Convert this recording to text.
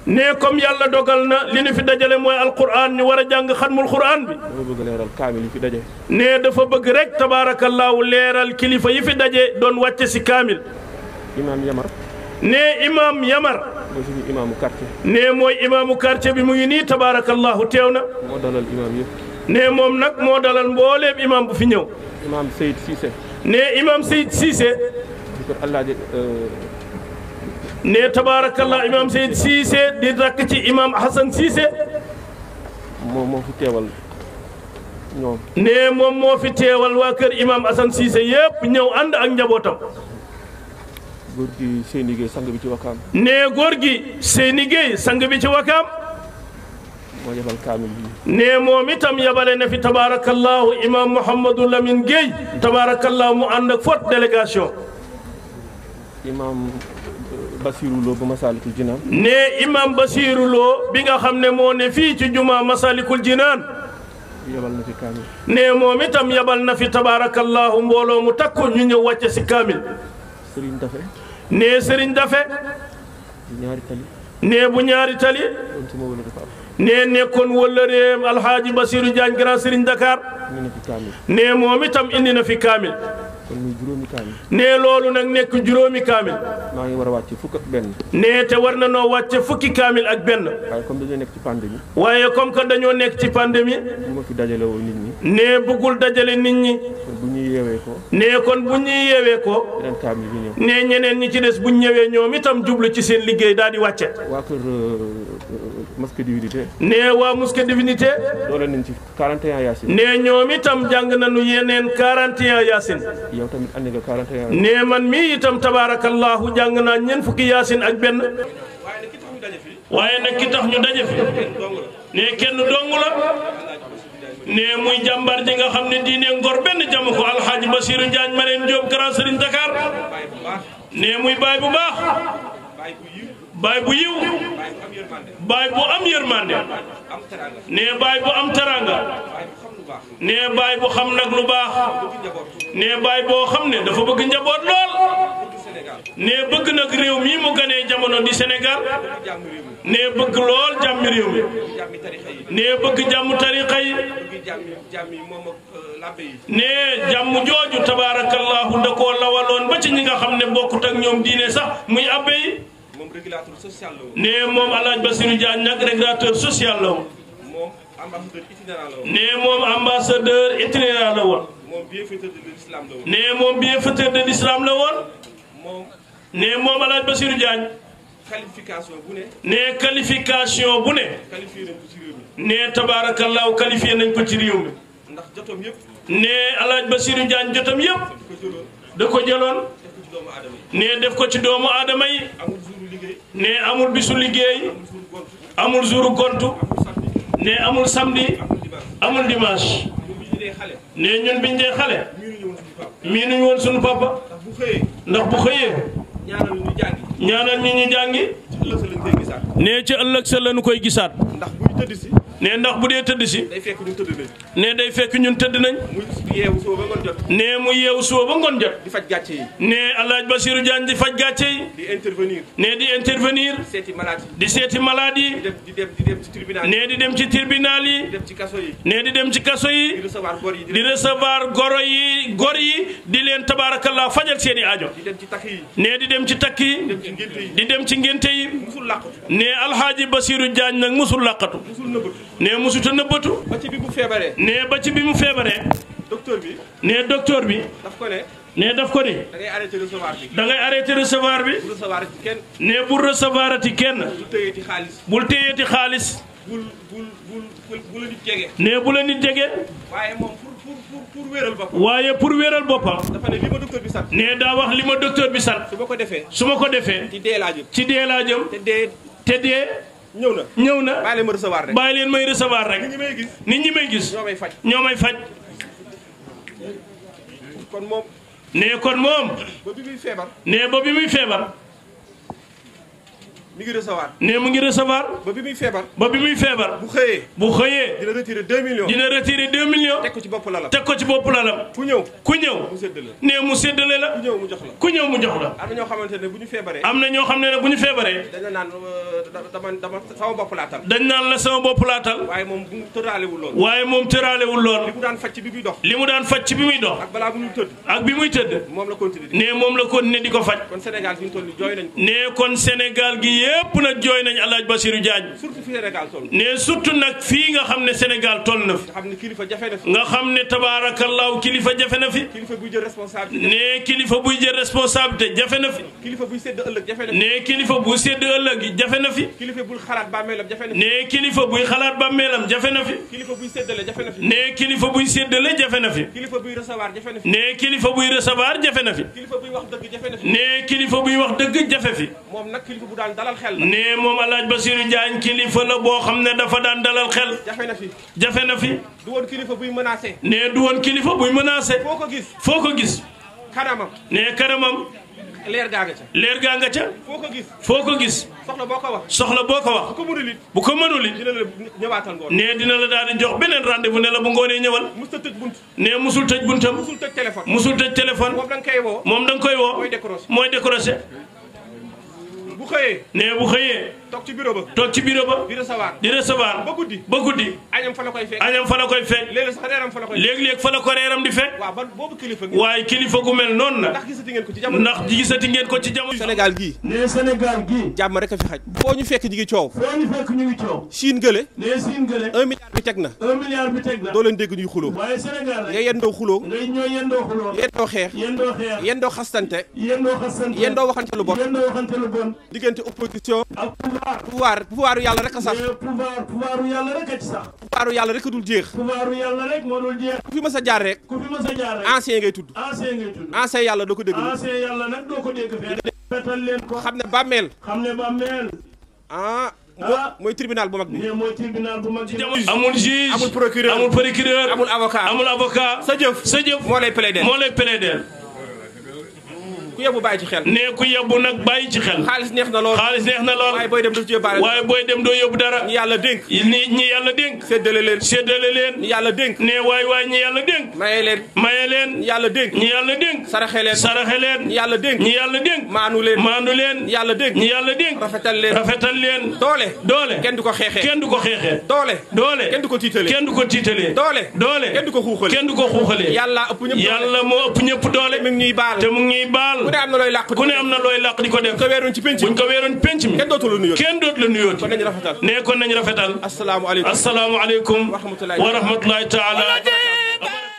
ne comme yàlla dogal na li ñu fi dajale mooy alquran ñu war a jàng xatmul quran bi dama bëgg leeral kaamil yi fi daje ne dafa bëgg rek tabaarakallaahu leeral kilifa yi fi daje doon wàcce si kaamil imaam Yamar ne imam Yamar mooy suñu imaamu quartier ne mooy imaamu quartier bi mu ngi nii tabaarakallaahu teew na moo dalal imaam yëpp ne moom nag moo dalal mbooleem imam bu fi ñëw imaam Seyd Cissé ne imam Seyd Cissé di ko Alaaji ne tabaarakallah imam Seyd Cissé di rakk ci imam Hassan Cissé moo moo fi teewal ñoom ne moom moo fi teewal waa kër imam Hassan Cissé yëpp ñëw ànd ak njabootam góor gi Seyni Gueye sang bi ci Wakaam ne góor gi Seyni Gueye sang bi ci wakaam moo yebal kaamil bi ne moom itam yabale na fi tabaarakallahu imam Mouhamadou Lamine Gueye tabaarakallahu mu ànd ak forte délégation imaam Basirou Lo ba Masaalikul Jinaan ne imam Basirou Lo bi nga xam ne moo ne fii ci juma Masalikul Jinaan yebal na fi kaamil ne moom itam yabal na fi tabaarakallahu mbooloo mu takku ñu ñëw wàcce si kaamil Serigne Dafe ne Serigne Dafe di ñaari tali ne bu ñaari tali doon suma wala dafa am ne nekkoon wëllëreem alhaaji Basiru Diagne grand Serigne Dakar ñu ne fi kaamil ne moom itam indi na fi kaamil kon muy juróomi kaamil ne loolu nag nekk juróomi kaamil maa ngi war a wàcc fukk ak benn ne te war na noo wàcce fukki kaamil ak benn waaye comme dañoo nekk ci pandémie waaye comme que dañoo nekk ci pandémie bu ma fi dajale woo nit ñi ne bëggul dajale nit ñi kon bu ñuy yeewee ko ne kon bu ñuy yeewee ko beneen kaamil bi ñëw ne ñeneen ñi ci des buñ ñëwee ñoom itam jublu ci seen liggéey daal di wàcce waa kër masque divinité ne waa Mosquée Divinité doole nañ ci 41 yaasin ne ñoom itam jàng nañu yeneen 41 yaasin yow tamit andi nga 41 ne man mii itam tabaarakallahu jàng naa ñeent fukki yaasin ak benn waaye nag ki tax ñu daje fi ne kenn dong la ne muy jàmbar ji nga xam ne diine ngor benn jamu ko alxaaji Basiru Njaañ Marème Diop Grand Serigne Dakar ne muy baay bu baax baay bu yiw baay bu am yërmande ne baay bu am taranga ne baay bu xam nag lu baax ne baay boo xam ne dafa bëgg njaboot lool ne bëgg nag réew mii mu ganee jamono di Sénégal ne bëgg lool jàmmi réew mi ne bëgg jàmm tariqa yi ne jàmm jooju tabaarakallahu da koo lawaloon ba ci ñi nga xam ne bokkut ak ñoom diine sax muy abbe yi moom régulateur social la woon. ne moom alaaj Basiru Diagne nag régulateur social la woon moom ambassadeur itinérant la woon. ne moom ambassadeur itinérant la woon moom bienfaiteur de l'islam la woon. ne moom bienfaiteur de l'islam la woon moom ne moom alaaj Basiru Diagne qualification bu ne ne qualification bu ne qualifié nañ ko ci réew mi ne tabaarakallaahu qualifié nañ ko ci réew mi ndax jotoom yëpp ne alaaj Basiru Diagne jotam yëpp ko jëloon da ko jëloon def ko ci doomu aadama yi ne def ko ci doomu aadama yi amul jouru liggéey ne amul bisu liggéey amul jouru gont amul jouru gontu amul samedi ne amul samedi amul dimanche amul dimanche ñun bi ñu dee xale ne ñun biñ dee xale miinu ñëwoon suñu papa mii nuñ woon suñu papa ndax bu xëyee ndax bu xëyee ñaanal ñu jàngi ñaanal ñi ñu jàngi ci ëllëg sa lañ koy gisaat ne ci ëllëg sa lañu koy gisaat ndax buy tëdd si ne ndax bu dee tëdd si day fekk ñu tëdd nañ ne day fekk ñun tëdd nañ muy yeewu soo ba ngoon jot ne mu yeewu suba ba ngoon jot di faj gàcce yi ne alaaj Basiru Diagne di faj gàcce yi di intervenir ne di intervenir seeti malade yi di seeti malade yi di dem di dem di dem ci tribunal yi ne di dem ci tribunal yi di dem ci kaso yi ne di dem ci kaso di yi recevoir gor yi di di dem recevoir goro yi gor yi di leen tabaarakallah fajal seeni aajo di dem ci takk yi ne di dem ci takk yi di dem ci ngénte yi di dem ci ngénte yi musul làqatu ne alxaaji Basiru Diagne nag musul làqatu musul nëbbatu ne musuta nëbbatu ba ci bi bu feebaree ne ba ci bi mu feebaree docteur bi ne docteur bi daf ko ne ne daf ko ni da ngay arrêté recevoir bi da ngay arrêté recevoir bi bu recevoir ci kenn ne bul recevoir ati kenn du tëyeeti xaalis bul téyeeti xaalis bul bul bul bul bu la nit jege ne bu la nit jege waaye moom pour pour pour pour wéral boppam waaye pour wéral boppam dafa ne li ma docteur bi sant ne daa wax li ma docteur bi sant su ma ko defee su ma ko defee ci dee laa jëm ci dee laa jëm te dee te dee ñëw na ñëw na bàyyi leen ma recevoir rek bàyyi leen may recevoir rek nit ñi may gis nit ñi may gis ñoo may faj ñoo may faj kon moom ne kon moom ba bi muy feebar ne ba bi muy feebar mi ngi recevoir ne mu ngi recevoir ba bi muy feebar ba bi muy feebar bu xëyee bu xëyee dina retirer 2 millions dina retirer 2 millions teg ko ci bopp lalam teg ko ci bopp lalam ku ñëw ku ñëw mu séddale ne mu séddale la ku ñëw mu jox la ku ñëw mu jox la am na ñoo xamante ne bu ñu feebaree am na ñoo xam ne ne bu ñu feebaree dañu naan euh, da- dama dama sama bopp laa tal dañ naan la sama bopp laatal waaye moom bu mu tëraalewul loolu waaye moom tëraalewul lool li mu daan faj ci bi muy dox li mu daan faj ci bi muy dox ak balaa bu ñu tëdd ak bi muy tëdd moom la continuer di ne moom la ko ne di ko faj kon Sénégal fi ñu toll ni jooy nañ ko ne kon Sénégal gi yépp nag jooy nañ alaaj Basiru Diagne surtout fi Sénégal toll ne surtout nag fii nga xam ne Sénégal toll na fi nga xam ne kilifa jafe na fi nga xam ne tabaarakallaahu kilifa jafe na fi kilifa buy jël responsabilité ne kilifa buy jël responsabilité jafe na fi kilifa buy sédd ëllëg jafe na fi ne kilifa bu sédd ëllëg yi jafe na fi kilifa bul xalaat bàmmeelam jafe na fi ne kilifa buy xalaat bàmmeelam jafe na fi kilifa buy séddale jafe na fi ne kilifa buy séddale jafe na fi kilifa buy recevoir jafe na fi ne kilifa buy recevoir jafe na fi kilifa buy wax dëgg jafe na fi ne kilifa buy wax dëgg jafe fi moom nag kilifa bu daan dalal xel la ne moom alaaj Basiru Diagne kilifa la boo xam ne dafa daan dalal xel jafe na fi jafe na fi du woon kilifa buy menacé ne du woon kilifa buy menacé foo ko gis foo ko gis kanamam ne kanamam leer gaa nga ca leer gaa nga ca foo ko gis foo ko gis soxla boo ko wax soxla boo ko wax bu ko mënul it bu ko mënul it dina la ñëwaatal ngoon ne dina la daal di jox beneen rendez-vous ne la bu ngoonee ñëwal mus ta tëj bunt ne musul tëj buntam musul tëj téléphone musul tëj téléphone moom da nga koy woo moom da nga koy woo mooy décroché mooy décroché bu xëyee ne bu xëyee toog ci bureau ba toog ci bureau ba di recevoir di recevoir ba guddi ba guddi añam fa la koy fekk añam fa la koy fekk léeg-léeg sax reeram fa la koy fekk léeg-léeg fa la ko reeram di fekk waaw ban boobu kilifa ngi waaye kilifa gu mel noonu na ndax gisati ngeen ko ci jamono ndax gisati ngeen ko ci jamono Sénégal gii ne Sénégal gii jàmm rek a fi xaj foo ñu fekk ñi ngi coow foo ñu fekk ñu ngi coow Chine gële ne siin gële un milliard bi teg na un milliard bi teg na doo leen dégg ñuy xuloo waaye Sénégal nga rek yendoo xuloo ngay ñoo yendoo xuloo yendoo xeex yendoo xeex yendoo xastante yendoo xasante yendoo waxante lu bon yendoo waxante lu bon diggante opposition ak pouvoir pouvoir pouvoiru yàlla rek a sax mais pouvoir pouvoiru yàlla rek a ci sax pouvoiru yàlla rek a dul jeex pouvoiru yàlla rek moo dul jeex ku fi mës a jaar rek ku fi mës a jaar rek ancien ngay tudd ancien ngay tudd ancien yàlla doo ko dégg ancien yàlla nag doo ko dégg fee fetal leen ko xam ne bàmmeel xam ne ba meel ah Ah. mooy tribunal bu mag bi ne mooy tribunal bu mag bi amul juge amul procureur amul procureur amul avocat amul avocat sa jëf sa jëf moo lay plaider moo lay plaider ku yebu bàyyi ci xel ne ku yebbu nag bàyyi ci xel xaalis neex na lool xaalis neex na lool waaye booy dem daf ci yóbbaale waaye booy dem doo yóbbu dara ñi yàlla dénk ñi ñi yàlla dénk séddale leen séddale ñi leen yàlla dénk ne waay waay ñi yàlla dénk maye leen maye ñi leen yàlla dénk ñi yàlla dénk saraxe leen saraxe ñi leen yàlla dénk ñi yàlla dénk maanu leen maandu leen ñi yàlla dénk ñi yàlla dénk rafetal leen rafetal leen doole doole kenn du ko xeexee kenn du ko xeexee doole doole kenn du ko tiitalee kenn du ko tiitalee doole doole kenn du ko xuuxalee kenn du ko xuuxalee yàlla ëpp ñëpp doole yàlla moo ëpp ñëpp doole mi ngi ñuy baal te mu ngi ñuy baal ku ne am na looy làq ku ne am na looy làq di ko def ko weeroon ci penc buñ ko weeroon penc mi kenn dootu la nuyoo kenn dootu la nuyooti kon nañu rafetal ne kon nañ rafetal asalaamaaleykum asalaamu aleykum wa rahmatullahi wa rahmatullahi taala